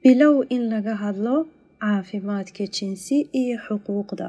Bilow in laga hadlo caafimaadka jinsi iyo xuquuqda.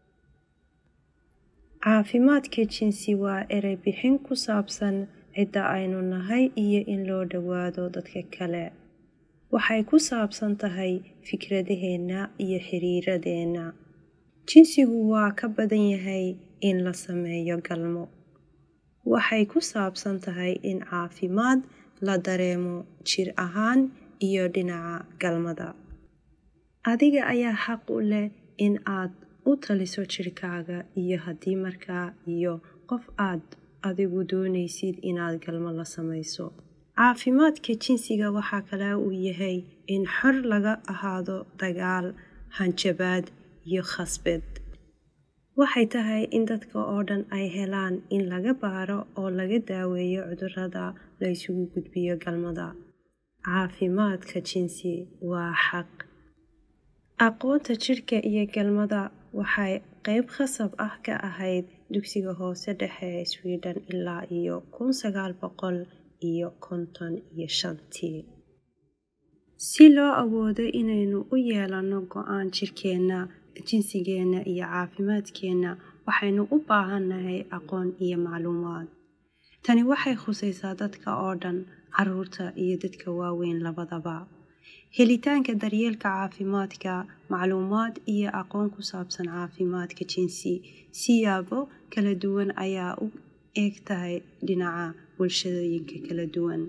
Caafimaadka jinsi waa eray bixin ku saabsan cidda aynu nahay iyo in loo dhawaado dadka kale. Waxay ku saabsan tahay fikradaheena iyo xiriiradeena. Jinsigu waa ka badan yahay in la sameeyo galmo. Waxay ku saabsan tahay in caafimaad la dareemo jir ahaan iyo dhinaca galmada. Adiga ayaa xaq u leh in aad u taliso jirkaaga iyo haddii markaa iyo qof aad adigu doonaysid inaad galmo la samayso. Caafimaadka jinsiga waxaa kale uu yahay in xor laga ahaado dagaal, hanjabaad iyo khasbad. Waxay tahay in dadka oo dhan ay helaan in laga baaro oo laga daaweeyo cudurrada la isugu gudbiyo galmada. Caafimaadka jinsi waa xaq. Aqoonta jirka iyo galmada waxay qayb khasab ah ka ahayd dugsiga hoose dhexe ee Sweden ilaa iyo kun sagaal boqol iyo konton iyo shantii. Si loo awoodo inaynu u yeelano go'aan jirkeena, jinsigeena iyo caafimaadkeena, waxaynu u baahannahay aqoon iyo macluumaad. Tani waxay khusaysaa dadka oo dhan, carruurta iyo dadka waaweyn labadaba. Helitaanka daryeelka caafimaadka, macluumaad iyo aqoon ku saabsan caafimaadka jinsi siyaabo kala duwan ayaa u eg tahay dhinaca bulshooyinka kala duwan.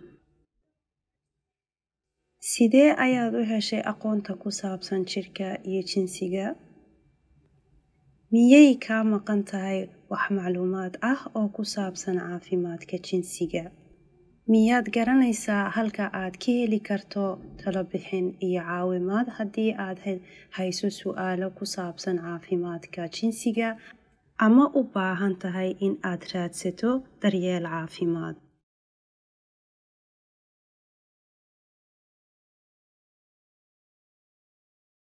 Sidee ayaad u heshay aqoonta ku saabsan jirka iyo jinsiga? Miyay kaa maqan tahay wax macluumaad ah oo ku saabsan caafimaadka jinsiga? Miyaad garanaysaa halka aad ka heli karto talo bixin iyo caawimaad haddii aad hayso su'aalo ku saabsan caafimaadka jinsiga ama u baahan tahay in aad raadsato daryeel caafimaad?